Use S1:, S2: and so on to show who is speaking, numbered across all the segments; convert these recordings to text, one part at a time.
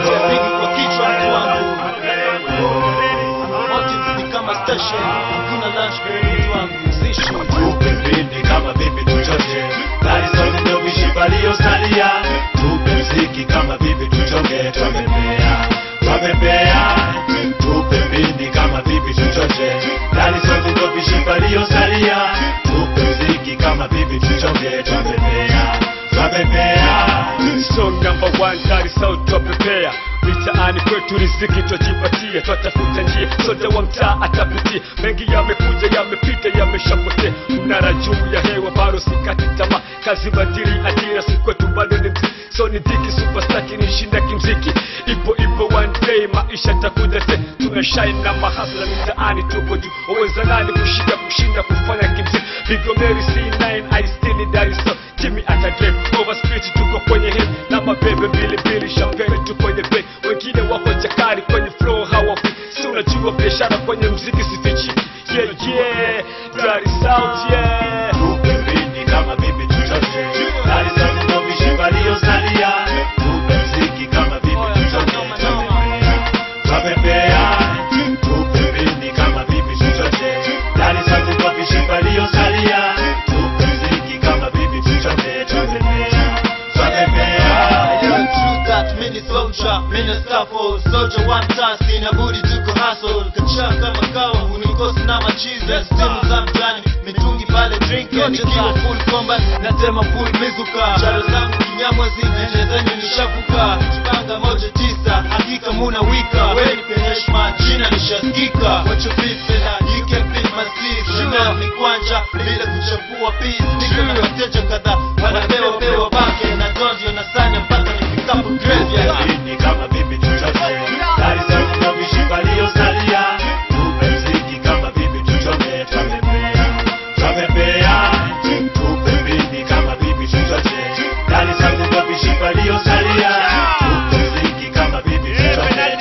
S1: Bigi kwa kichwa mtu wangu Motive ni kama station Hakuna lunch break mtu wangu Zishi
S2: tupe mbindi kama vipi tuchote bali sote ndio mishipa iliyosalia tupe mziki kama vipi tuchoke twapepea twapepea tupe mbindi kama vipi tuchote bali sote ndio mishipa iliyosalia tupe mziki kama vipi tuchoke twapepea twapepea
S3: Song number one, tari sauti wapepea mitaani kwetu riziki twajipatia, twatafuta njia, sote wa mtaa atapitia. Mengi yamekuja yamepita, yameshapotea, mnara juu ya hewa, bado sikati tamaa, kazi badili ajira, si kwetu bado ni mziki, so ni dhiki, superstar kinishinda kimziki, ipo ipo one day maisha takuja te, tuna shine na mahasla mitaani, tuko juu, waweza nani kushinda kushinda kufanya kimziki, Bigomeri C9 I still need Dar es Salaam Jimmy atadrip over street tuko kwenye hip na mabebe mbili mbili champagne tu kwenye break wengine wako jakari kwenye flow hawafi si unajua biashara kwenye mziki sifichi yeah yeah Dar es Salaam yeah
S2: tupe mbindi kama vipi tuchote bali sote ndio mishipa iliyosalia tupe mziki kama vipi tuchote twapepea tupe mbindi kama vipi tuchote bali sote ndio mishipa iliyosalia tupe mziki kama vipi tuchote twapepea twapepea
S1: Yeah, true that mini soldier, mini scaffold Soldier one task, sina budi tuko hustle Kachaa kama kawa, unikosi na machizi Simu za mtani, mitungi pale drink Nikiwa full combat, natema full mizuka Charo zangu kinyamwazi, nje zenyu nishavuka Chipanga moja tisa, hakika muna wika Weni penye heshima, jina nishasikika What you beef fella, you can beat my sleeve Shina ni kwanja, bila kuchafua peace Niko na wateja kadhaa, wanapewa pewa bake Na dondio na sanya mpaka nifikapo graveyard
S2: mbindi kama vipi tuchote bali sote ndio mishipa iliyosalia tupe mziki kama vipi tuchote twapepea twapepea tupe mbindi kama vipi tuchote bali sote ndio mishipa iliyosalia tupe mziki kama vipi tuchote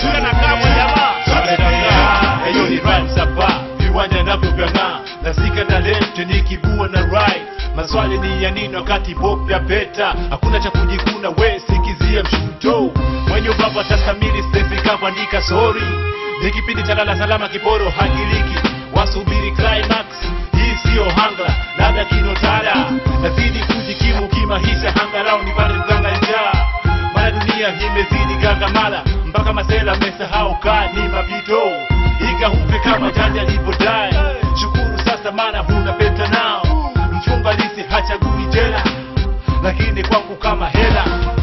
S2: twapepea hiyo ni rhymes hapa viwanja navyong'aa nasika talent nikibua na right maswali ni ya nini wakati pop ya peta hakuna cha kujikuna we sikizia mshuto mwenye ubaba tasamili stefika kuandika sori ni kipindi cha lala salama kiporo hangiliki wasubiri climax hii siyo hanga labda kinotara nazidi kujikimu kimaisha hangarau nipate kuganga njaa maana dunia imezidi gangamala mpaka masela mesahau kaa ni mapito ikahupe kama janja alipodai shukuru sasa maana huna peta nao mfunga lisi hachagui jela lakini kwangu kama hela